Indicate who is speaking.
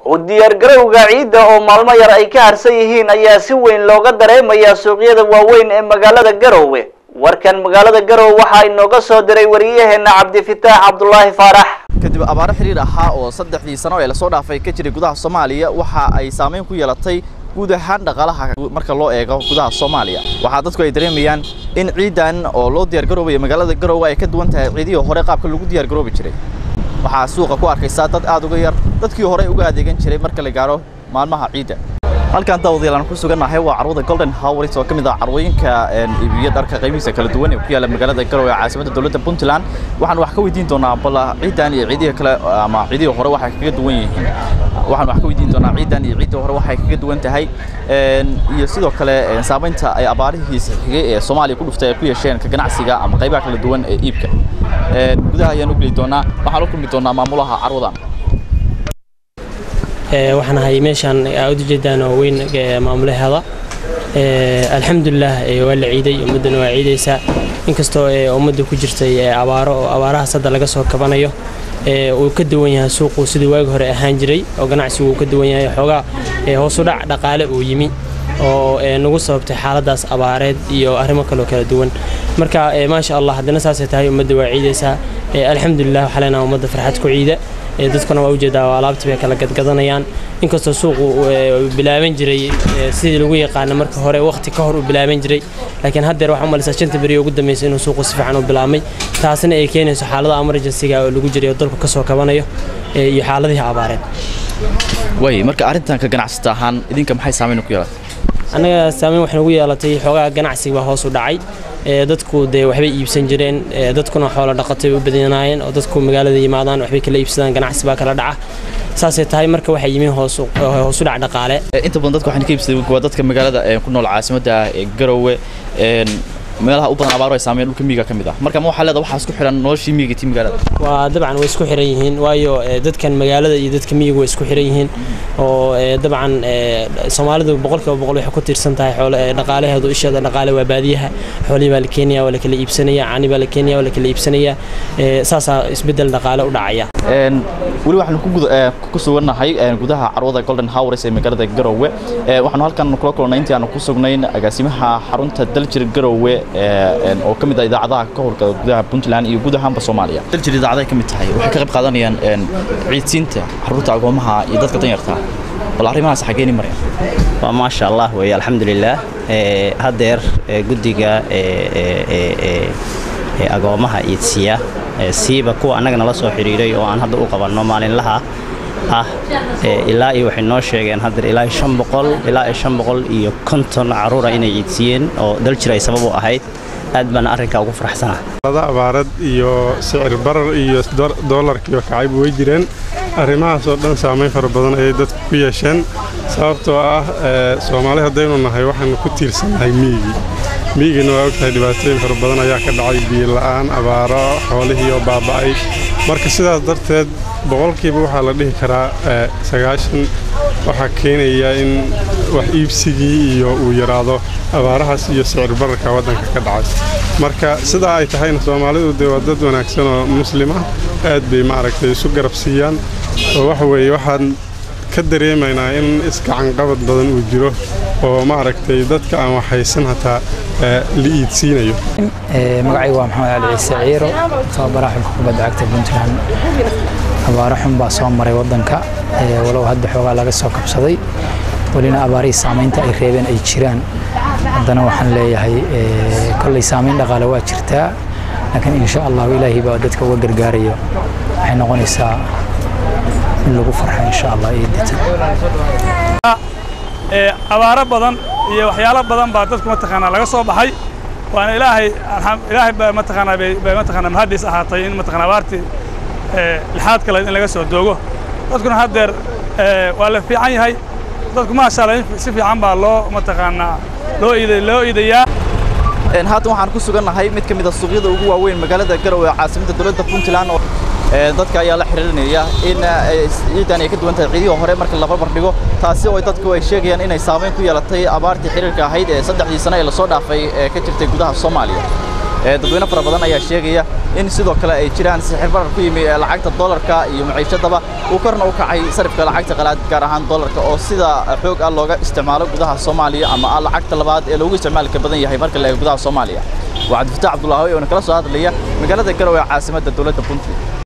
Speaker 1: u diyaargarowga ciidda oo maalmo yar ay ka harsan yihiin ayaa si weyn looga dareemayaa suuqyada waaweyn ee magaalada garowe warkan magaalada garowe waxaa inooga soo diray wariyaheena cabdifitaax cabdulaahi faarax
Speaker 2: kadib abaaro xiriir ahaa oo saddexdii sano ee lasoo dhaafay ka jiray gudaha soomaaliya waxa ay saameyn ku yeelatay guud ahaan dhaqaalaha marka loo eego gudaha soomaaliya waxaa dadku ay dareemayaan in ciidan oo loo diyaargaroobaya magaalada garowe ay ka duwan tahay ciidihii hore qaabka lagu diyaargaroobi jiray waxaa suuqa ku arkaysaa dad aad uga yar dadkii hore uga adeegan jiray marka la gaaro maalmaha ciidda halkan daawadayaal aan ku sugannahay waa carwada golden howris oo ka mid ah carwooyinka iibiyo dharka qiimihiisa kala duwan ee ku yaalla magaalada garowe ee caasimadda dowladda puntland waxaan wax ka weydiin doonaa bal ciidan iyo ciidihii kale ama ciidihii hore waxay kaga duwan yihiin waxaan wax ka weydiin doonaa ciidan iyo ciiddii hore waxay kaga duwan tahay iyo sidoo kale saamaynta ay abaarihiisa xigay ee soomaaliya ku dhuftay ay ku yeesheen ka ganacsiga ama qaybaha kala duwan ee iibka gudaha ayaan u geli doonaa waxaan la kulmi doonaa maamulaha carwadan
Speaker 3: waxaan ahay meeshaan aad u jeedaan oo weyn maamulaheeda alxamdulilah waa la ciiday ummaddana waa ciidaysaa inkastoo ummadda ku jirtay abaaro oo abaarahaas hadda laga soo kabanayo uu ka duwan yahay suuqu sidii waagi hore ahaan jiray oo ganacsigu uu ka duwan yahay xoogaa hoosudhac dhaqaale uu yimi oo nagu sababtay xaaladaas abaareed iyo arrimo kaloo kala duwan marka maasha allah haddana saasay tahay ummadda waa ciidaysaa alxamdulilah waxaa leenaha ummadda farxad ku ciida dadkuna waa ujeedaa alaabtii bay kala gadgadanayaan inkastoo suuqu bilaaban jiray sidii lagu yaqaana marka hore waqti ka hor uu bilaaban jiray laakiin haddeer waxaa umalaysaa shanta beri ugu dambaysa inuu suuqu si fiican u bilaabmay taasina ay keenayso xaalada emergencyga oo lagu jiray oo dalku ka soo kabanayo iyo xaaladihii abaareed
Speaker 2: way marka arrintan ka ganacsata ahaan idinka maxay saameyn ku yeelatay
Speaker 3: annaga saameyn waxay nagu yeelatay xoogaa ganacsiga baa hoos u dhacay dadku dee waxbay iibsan jireen dadkuna xoolo dhaqatay u badanaayeen oo dadku magaalada yimaadaan waxbay kala iibsadaan ganacsi baa kala dhaca saasay tahay marka waxay yimin hoosu dhac dhaqaale
Speaker 2: inta badan dadka waxaan ka iibsaday waa dadka magaalada ku nool caasimadda ee garowe meelaha u badan abaaro ay saameyn dhulka miyiga ka mid ah marka ma waxaa leedahay waxaa isku xiran noloshii miyiga tii magaalada
Speaker 3: waa dabcan way isku xiran yihiin waayo dadkan magaalada iyo dadka miyiga way isku xiran yihiin oo dabcan soomaalidu boqolkiiba boqol waxay ku tiirsan tahay xoolo dhaqaalaheedu isheeda dhaqaale waa baadiyaha xoolihii baa la keenaya waa la kala iibsanaya cani baa la keenaya waa la kala iibsanaya saasaa isbeddel dhaqaale u dhacaya
Speaker 2: weli waxaanu ku sugannahay gudaha carwada golden howres ee magaalada garowe waxaanu halkan kula kulannay intii aanu ku sugnayn agaasimaha xarunta daljir garowe oo ka mid ah idaacadaha ka howlgala gudaha puntland iyo guud ahaanba soomaaliya daljir idaacaday ka mid tahay waxay ka qayb qaadanayaan ciidsiinta caruurta agoomaha iyo dadka danyarta bal arrimahaas xageeni maraya
Speaker 4: waa maasha allah weeye alxamdulilaah haddeer guddiga agoomaha iidsiya siiba kuwa annaga nala soo xidhiiray oo aan hadda u qabanno maalinlaha ah ilaa iyo waxay noo sheegeen haddeer ilaa shan boqol ilaa iyo shan boqol iyo konton carruura inay ciidsiiyeen oo daljir ay sabab u ahayd aad baana arrinkaa ugu faraxsanaa
Speaker 5: abaarad iyo sicir barar iyo doolarkiiyo kacayb way jireen arrimahaasoo dhan saamayn fara badan ayay dadku ku yeesheen sababtoo ah soomaali haddaynu nahay waxaanu ku tiirsannahay miyigii miyigiina waa ogtahay dhibaatooyin fara badan ayaa ka dhacay biyola'aan abaaro xoolihii oo baaba'ay marka sidaas darteed boqolkiiba waxaa la dhihi karaa sagaashan waxaa keenaya in wax iibsigii iyo uu yaraado abaarahaas iyo sicir bararka waddanka ka dhacay marka sidaa ay tahayna soomaalidu dee waa dad wanaagsan oo muslima aad bay maaragtay isu garab siiyaan oo waxa weeye waxaan ka dareemaynaa in iskacanqabad badan uu jiro oo maaragtay dadka aan waxhaysan hataa la iidsiinayo
Speaker 6: magacaygu waa maxamed cali ciise ciiro tababaraha xulka kubadda cagta puntland abaaro xun baa soo maray waddanka walow hadda xoogaa laga soo kabsaday welina abaarihii saamaynta ay reebeen ay jiraan haddana waxaan leeyahay kolley saamayn dhaqaale waa jirtaa laakiin insha allahu ilaahay baa dadka uga gargaarayo waxay noqonaysaa in lagu farxo insha allah
Speaker 7: abaaro badan iyo waxyaalo badan baa dadku mataqaanaa laga soo baxay waana ilaahay ilaahay baa mataqaanaa bay mataqaanaa mahaddiis ahaatay in mataqaanaa abaartii lixaad kale in laga soo doogo dadkuna haddeer waa la fiican yahay dadku maasha allah si fiican baa loo mataqaanaa loo iiday loo iidayaa
Speaker 2: haatan waxaan ku sugannahay mid ka mid a suuqyada ugu waaweyn magaalada garowe ee caasimadda dowladda puntland oo dadka ayaa la xiriirinaya in ciidan ay ka duwan tahay ciidihii hore marka la barbar dhigo taasi oo dadku ay sheegayaan inay saameyn ku yeelatay abaartii xiriirka ahayd ee saddexdii sano ee lasoo dhaafay ee ka jirtay gudaha soomaaliya dadweyne fara badan ayaa sheegaya in sidoo kale ay jiraan sixir barar ku yimi lacagta dollarka iyo maciishadaba uu korna u kacay sarifka lacagta qalaad gaar ahaan dollarka oo sida xoog ah looga isticmaalo gudaha soomaaliya ama ah lacagta labaad ee loogu isticmaalka badan yahay marka la eego gudaha soomaaliya waa cabdifataax cabdulaahi oo kala soo hadlaya magaalada garowe ee caasimadda dowladda puntland